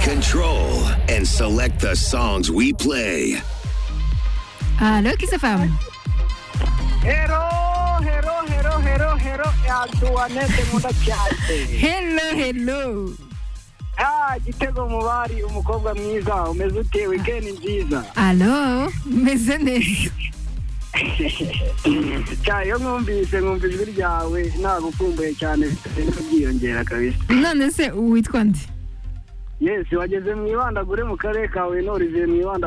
Control and select the songs we play. Aló, XFM. Hero, hero, hero, hero, hero, yaduhaneze nkunda cyane Hello, hello. Ah, gitego mubari umukobwa mwiza umeze ute wikendi nziza Aló, meze neza. cyane iyo mwumvise mwumva ijwi ryawe nagukumbuye cyane bigenda byiyongera kabisa None se witwa nde? yesi wageze mu ibandagure mu karere ka huye n'oriviye mu ibanda